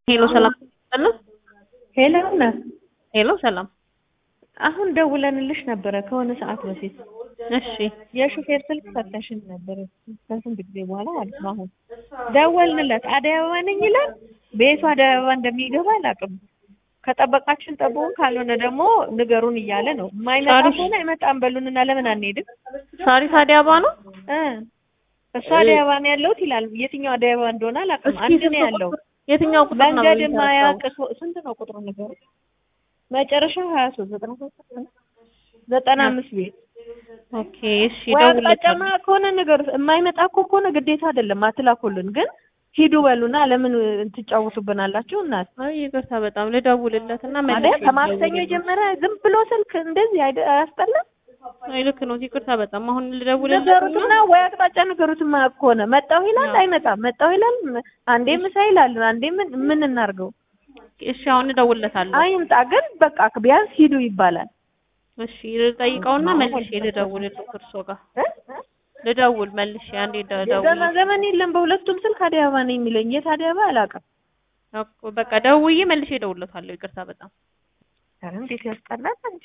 ሄሎ ሰላም ነው። ሄሎ ነ ሄሎ ሰላም። አሁን ደውለንልሽ ነበረ ከሆነ ሰዓት በፊት እሺ የሹፌር ስልክ ፈተሽን ነበረ ከስንት ጊዜ በኋላ ማለት ነው። አሁን ደወልንለት አደይ አበባ ነኝ ይላል። ቤቱ አደይ አበባ እንደሚገባ አላውቅም። ከጠበቃችን ጠብቁን፣ ካልሆነ ደግሞ ንገሩን እያለ ነው። የማይመጣ ሳሪስ- ከሆነ አይመጣም በሉንና ለምን አንሄድም? ሳሪስ አዲስ አበባ ነው። እ እሱ አደይ አበባ ነው ያለሁት ይላል። የትኛው አደይ አበባ እንደሆነ አላውቅም። እስኪ አንድ ስንት ነው ያለው። ቁጥር- የትኛው ቁጥር ነው? መንገድ የሚሰራው? ማያውቅ ሰው- ስንት ነው ቁጥሩ ነገሩ? መጨረሻው ሀያ ሶስት ዘጠና ሶስት ዘጠና አምስት ቤት ኦኬ እሺ ወይ አቅጣጫማ ደውልለታለሁ። ከሆነ ነገር የማይመጣ እኮ ከሆነ ግዴታ አይደለም አትላኩልን፣ ግን ሂዱ በሉና ለምን ትጫወቱብናላችሁ? እናት አይ ይቅርታ በጣም ልደውልለት እና መልሼ ማለት ከማክሰኞ ልደውልለት። የጀመረ ዝም ብሎ ስልክ እንደዚህ አይደ- አያስጠላም? አይ ልክ ነው። ይቅርታ በጣም አሁን ልደውልለት ንገሩትና ወይ አቅጣጫ ንገሩት። የማያውቅ ከሆነ መጣሁ ይላል አይመጣም፣ መጣሁ ይላል አንዴ ምሳ ይላል፣ አንዴ ምን ምን እናርገው? እሺ አሁን እደውልለታለሁ። አይምጣ ግን በቃ ቢያንስ ሂዱ ይባላል። እሺ ልጠይቀውና መልሼ ልደውልለት እርሶ ጋር እ? ልደውል መልሼ አንዴ የዘመን ደውል ዘመን የለም በሁለቱም ስልክ አደይ አበባ ነው የሚለኝ። የት አደይ አበባ አላውቅም። በቃ ደውዬ መልሼ እደውልለታለሁ። ይቅርታ በጣም ኧረ እንዴት ያስጠላል!